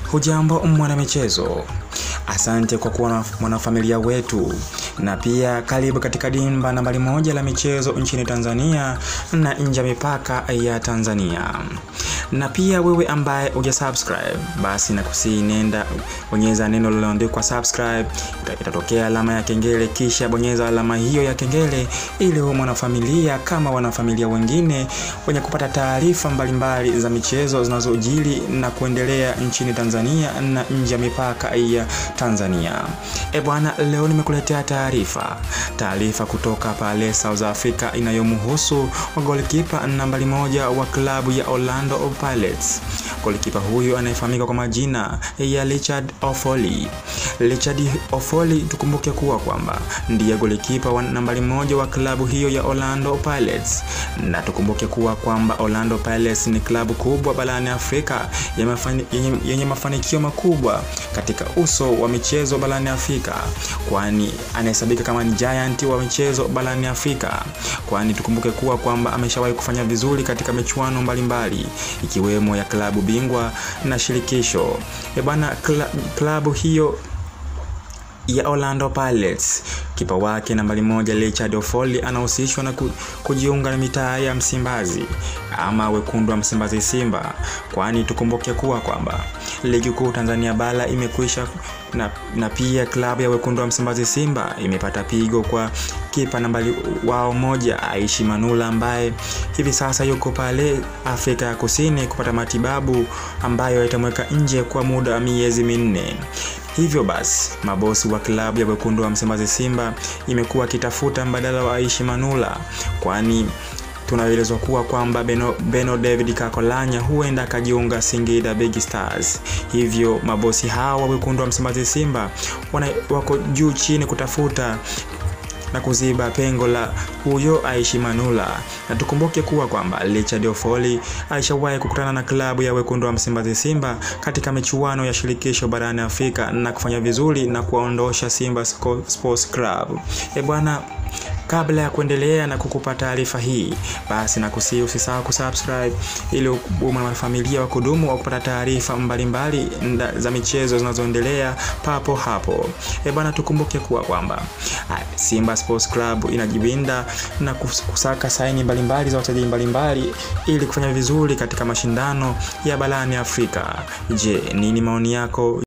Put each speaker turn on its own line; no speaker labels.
Hujambo mwanamichezo, asante kwa kuwa mwanafamilia wetu, na pia karibu katika dimba nambari moja la michezo nchini Tanzania na nje ya mipaka ya Tanzania. Na pia wewe ambaye uja subscribe, basi nakusii nenda bonyeza neno lililoandikwa subscribe, itatokea alama ya kengele, kisha bonyeza alama hiyo ya kengele ili uwe mwanafamilia kama wanafamilia wengine wenye kupata taarifa mbalimbali za michezo zinazojiri na kuendelea nchini Tanzania na nje ya mipaka ya Tanzania. E bwana, leo nimekuletea taarifa taarifa kutoka pale South Africa inayomhusu golikipa nambari moja wa klabu ya Orlando Pirates. Golikipa huyu anayefahamika kwa majina ya Richard Ofoli. Richard Ofoli, tukumbuke kuwa kwamba ndiye golikipa wa nambari moja wa klabu hiyo ya Orlando Pirates, na tukumbuke kuwa kwamba Orlando Pirates ni klabu kubwa barani Afrika yenye mafani, yenye mafanikio makubwa katika uso wa michezo barani Afrika, kwani anahesabika kama ni giant wa michezo barani Afrika, kwani tukumbuke kuwa kwamba ameshawahi kufanya vizuri katika michuano mbalimbali ikiwemo ya klabu bingwa na shirikisho. E bana, klabu hiyo ya Orlando Pirates kipa wake nambari moja Richard Ofoli anahusishwa na kujiunga na mitaa ya Msimbazi ama wekundu wa Msimbazi Simba, kwani tukumbuke kuwa kwamba ligi kuu Tanzania bara imekwisha na, na pia klabu ya wekundu wa Msimbazi Simba imepata pigo kwa kipa nambari wao moja Aishi Manula ambaye hivi sasa yuko pale Afrika ya Kusini kupata matibabu ambayo itamweka nje kwa muda wa miezi minne. Hivyo basi mabosi wa klabu ya wekundu wa Msimbazi Simba imekuwa akitafuta mbadala wa Aishi Manula, kwani tunaelezwa kuwa kwamba Beno, Beno David Kakolanya huenda akajiunga Singida Big Stars. Hivyo mabosi hawa wekundu wa Msimbazi Simba wana, wako juu chini kutafuta na kuziba pengo la huyo Aishi Manula, na tukumbuke kuwa kwamba Richard Ofoli alishawahi kukutana na klabu ya wekundu wa Msimbazi Simba katika michuano ya shirikisho barani Afrika na kufanya vizuri na kuwaondosha Simba Sports Club. E bwana, kabla ya kuendelea na kukupa taarifa hii, basi nakusihi usisahau kusubscribe ili uwe mwanafamilia wa kudumu wa kupata taarifa mbalimbali za michezo zinazoendelea papo hapo. E bwana, tukumbuke kuwa kwamba Simba Sports Club inajiwinda na kusaka saini mbalimbali za wachezaji mbalimbali ili kufanya vizuri katika mashindano ya barani Afrika. Je, nini maoni yako?